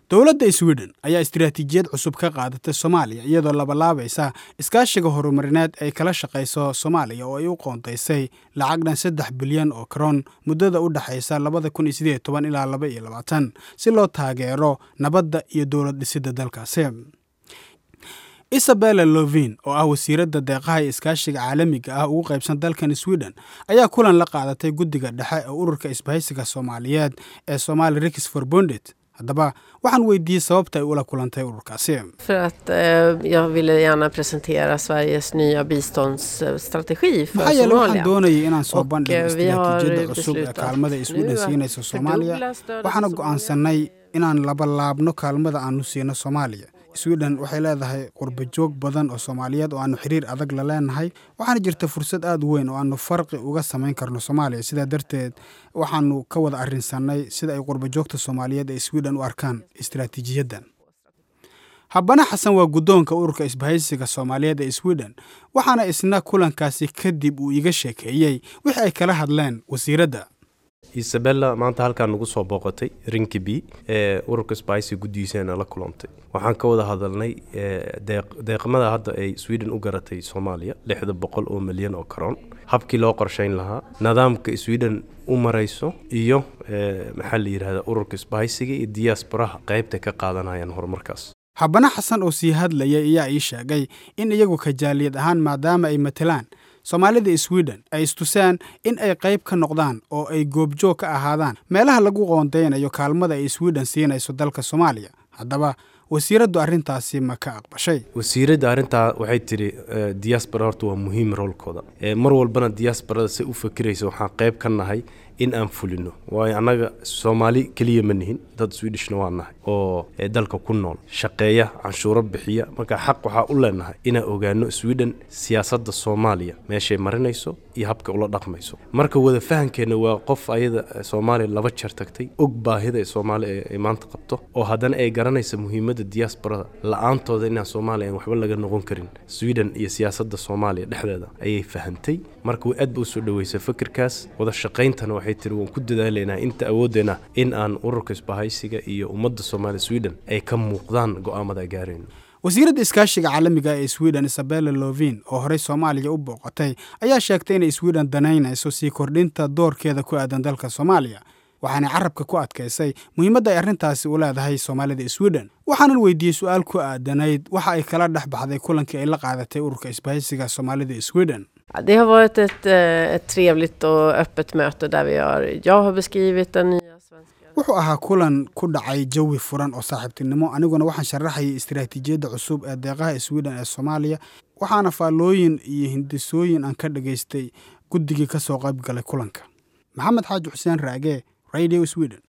dowladda sweden ayaa istiraatiijiyad cusub ka qaadatay soomaaliya iyadoo labalaabaysa iskaashiga horumarineed ay kala shaqayso soomaaliya oo ay u qoondaysay lacag dhan saddex bilyan oo karoon muddada u dhexaysa labada kun iyo sideed toban ilaa laba iyo labaatan si loo taageero nabadda iyo dowlad dhisidda dalkaasi isabella lovin oo ah wasiiradda deeqaha iyo iskaashiga caalamiga ah ugu qaybsan dalkan sweden ayaa kulan la qaadatay guddiga dhexe ee ururka isbahaysiga soomaaliyeed ee somali rix for bondet haddaba waxaan weydiiyey sababta ay ula kulantay ururkaasi För att eh, jag ville gärna presentera Sveriges nya biståndsstrategi för maxaa yeele waxaan Somalia. doonayay inaan soo Och, bandhigo eh, vi har istiraatiijiyadda cusub ee beslutat kaalmada ay sweden nu att siinayso soomaaliya fördubbla stödet waxaana till go'aansanay inaan labalaabno kaalmada aanu siino soomaaliya sweden waxay leedahay qurba joog badan oo soomaaliyeed oo aanu xiriir adag la leenahay waxaana jirta fursad aad u weyn oo aanu farqi uga samayn karno soomaaliya sidaa darteed waxaanu ka wada arrinsanay sida ay qurba joogta soomaaliyeed ee sweden u arkaan istiraatiijiyaddan habana xasan waa guddoonka ururka isbahaysiga soomaaliyeed ee sweden waxaana isna kulankaasi kadib uu iga sheekeeyey wixii ay kala hadleen wasiiradda isabella maanta halkaan nagu soo booqatay rinkibi ee ururka spicy guddigiisaana la kulantay waxaan ka wada hadalnay ee, deeq- deeqmada hadda ay sweden u garatay soomaaliya lixda boqol oo milyan oo karoon habkii loo qorshayn lahaa nidaamka sweden u marayso iyo ee, maxaa la yidhahda ururka spicyga iyo diasporaha qaybta ka qaadanayaan horumarkaas habana xasan oo sii hadlayay ayaa ii sheegay in iyagu kajaaliyad ahaan maadaama ay matalaan soomaalida sweden ay istusaan in ay qayb ka noqdaan oo ay goobjoog ka ahaadaan meelaha lagu qoondeynayo kaalmada ay sweden siinayso dalka soomaaliya haddaba wasiiraddu arrintaasi ma ka aqbashay wasiiradda arrintaa waxay tidhi eh, diaspora horta waa muhiim roolkooda Eh, mar walbana diasporada se u fakiraysa waxaan qayb ka nahay in aan fulino waayo annaga soomaali keliya ma nihin dad swedishna waa nahay oo eh, dalka ku nool shaqeeya canshuuro bixiya marka xaq waxaa u leenahay inaan ogaano sweden siyaasadda soomaaliya meeshay marinayso iyo habka ula dhaqmayso marka wada fahankeenna waa qof ayada eh, soomaaliya laba jeer tagtay og baahida ee soomaaliya ay- ay maanta qabto oo haddana ay garanaysa muhiimadda diasporada la-aantooda inaan soomaaliya aan waxba laga noqon karin sweden iyo siyaasadda soomaaliya dhexdeeda ayay fahantay marka way aad ba usoo dhaweysay fikirkaas wada shaqayntana waxay tiri waan ku dadaalaynaa inta awooddeena in aan ururka isbahaysiga iyo ummadda soomaaliya sweden ay ka muuqdaan go'aamada ay gaarayno wasiiradda iskaashiga caalamiga ee sweden isabella lovin oo horey soomaaliya u booqatay ayaa sheegtay inay sweden danaynayso sii kordhinta doorkeeda ku aadan dalka soomaaliya waxaanay carabka ku adkaysay muhiimadda ay arrintaasi u leedahay soomaalida sweden waxaanan weydiiyey su-aal ku aadanayd waxa ay kala dhex baxday kulankii ay la qaadatay ururka isbahaysiga soomaalida sweden Ja, Det har varit ett, eh, ett trevligt och öppet möte där vi har, jag har beskrivit den nya svenska... wuxuu ahaa kulan ku dhacay jawi furan oo saaxiibtinimo aniguna waxaan sharaxayay istiraatiijiyadda cusub ee deeqaha sweden ee soomaaliya waxaana faallooyin iyo hindisooyin aan ka dhagaystay guddigii ka soo qayb galay kulanka maxamed xaaji xuseen raage radio sweden